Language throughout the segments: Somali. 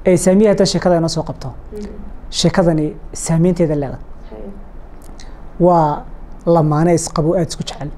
ee saamiya haddaa sheekada inoo soo qabto sheekadani saameynteeda leedahay waa lamaane isqabo aada isku jecel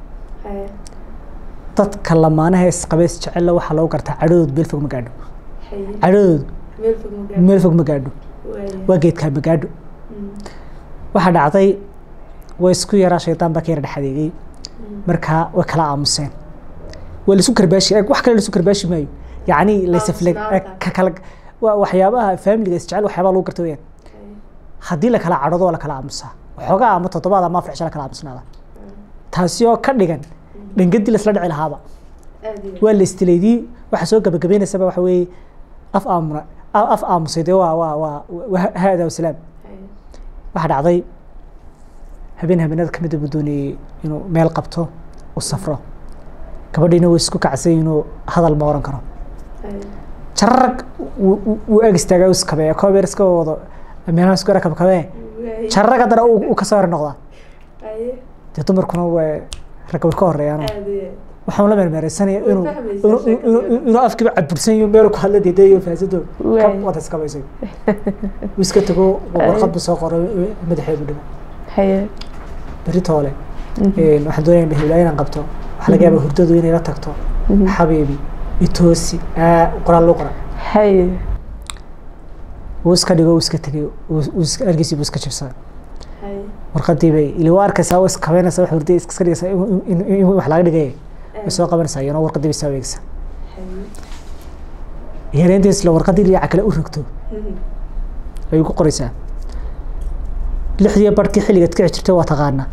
dadka lamaanaha isqaba is jecella waxaa lagu gartaa cadhadood meel fog ma gaadho cadhadood meel fog ma gaadho waa geedkaa ma gaadho waxaa dhacday way isku yaraa shaydaan baa ka yara dhexadeegay markaa way kala aamuseen waa laisu karbaashi wax kale laisu karbaashi maayo yacni laysafle ka kala waa waxyaabaha faamiliga isjecel waxyaabaha lagu garta weyaan haddii la kala cadhado waa la kala aamusaa waxoogaa ama toddobaad ama afar cisho la kala aamusnaada taasi oo ka dhigan dhangadii lasla dhici lahaaba waa la istilaydii waxa soo gabagabaynaysaba waxa weeye af aamuna af aamusay dee waa waa waa haada wasalaam waxaa dhacday habeen habeenada kamid buu doonayey inuu meel qabto u safro gabadhiina way isku kacsay inuu hadal ma oran karo jararag wuu ag istaagaa u iskabeeya koobeer iska wado meelaha isku yara kabkabee jararag haddana uu kasoo hor noqdaa dee dumarkuna waa ragga way ka horeeyaan waxaan la mermeereysanaya inuu inuu afkiiba cabursan yaho meel ku hadla diidayo faasado kab wada iskabaysay uu iska tago warqad buu soo qoray madaxeedu dhigo beri toole waxaan doonaya mahilaa inaan qabto waxaa laga yaabaa hurdadu inay la tagto xabiibi itoosi qoraal loo qora wuu iska dhigo uu iska tegay argiisii buu iska jibsaday warqadii bay ili waa arkaysaa waa iskabeynaysaa wax hurday iska dhigaysaa in wax laga dhigay way soo qabanaysaa iyana warqadii bay soo adeegaysaa iyana inta isla warqadii dhinaca kale u rogto ayay ku qoraysaa lixdii barhkii xilligaad kici jirtay waa taqaanaa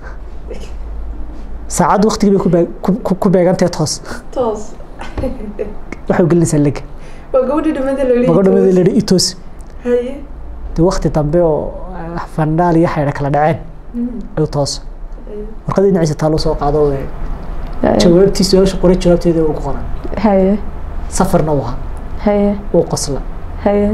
saacad waktigii bay ku beegantahay toos toos waxay gelinaysaa lega waa gabadhii dhamada la magadhamada la yidhi itos haye dee wakti dambe oo fandhaal iyo xaydha kala dhaceen ayuu toos warqadii dhinaciisa taaluu soo qaado jawaabtii su-aasha qoray jawaabteeda ugu qoran haye safarna uu ahaa haye uu qosla haye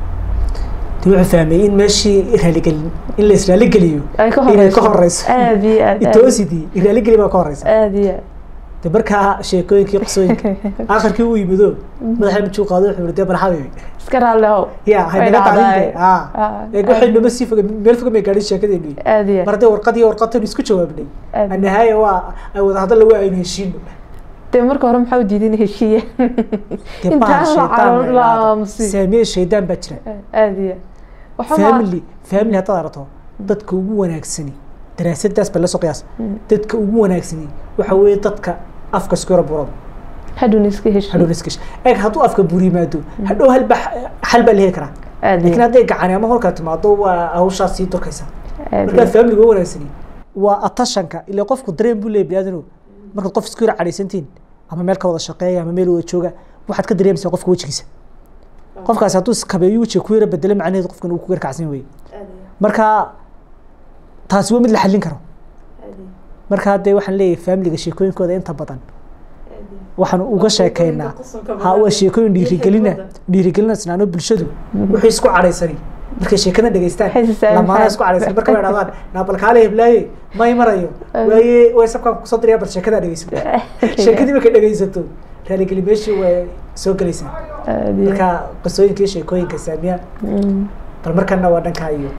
dee wuxuu fahmay in meeshii raaligelin in la israaligeliyo ay ka inay ka horeyso horeyso aad iyo aad aad itoosidii iraaligeli baa ka horeysa aad iyo aad dee markaa sheekooyinkii qisooyinka aakhirkii uu yimido madaxa mijuu qaado wuxuu yidhi dee barxabi iska raallehow ya Way haynaga dhacdaay. tacliinte Ah. ee waxay noma sii foga meel foga may gaadhin sheekadeenu aad iyo mar aad haddee warqad iyo warqadtan isku jawaabnay aad annahaaya waa ay wada hadal lagu aynu heshiino dee marka hore maxaa u diiday in heshiiye dee Intaan baa la shaydaan calool la la yidhaahdo. aamusi. saamiye shaydaan baa jira aad iyo waxaa family family haddaad arato dadka ugu wanaagsani daraasadaas baa la soo qiyaas dadka ugu wanaagsani waxa weeye dadka afka isku yara burada hadhowna iska heshiiye hadhow iskash eeg hadduu afka buri yimaado hadhow halba xal baa la heli karaa aad laakiin iyo hadday gacani ama horkaa timaado waa hawshaas sii durkaysa aad markaa iyo familiga ugu wanaagsani waa atashanka ilaa qofku dareen buu leeyahay biniaadanow markaad qof isku yara cadhaysantiin ama meel ka wada shaqeeya ama meel wada jooga waxaad ka dareemaysaa qofka wejigiisa qofkaasi hadduu iskabeeyo wejiga ku yara bedelo macnaheedu qofkan uu ku yara kacsan weye marka taasi waa mid la xallin karo marka dee waxaan leeyahay familiga sheekooyinkooda inta badan waxaan uga sheekeynaa ha waa sheekooyin dhiirigelina dhiirigelina isnaano bulshadu wixii isku cadhaysani markay sheekada dhegeystaan Waxay is saamaxaan. lamaana isku cadhaysan marka way dhahdaan naabalkaale heblaaye may marayo waaye way sabkaan kusoo dirayaa bal sheekadaa dhegeyso sheekadii markay dhegeysato raaligeli meeshii way soo gelaysaa aad iyo marka qisooyinka iyo sheekooyinka saamiya Mm. bal markana waa dhankaa iyo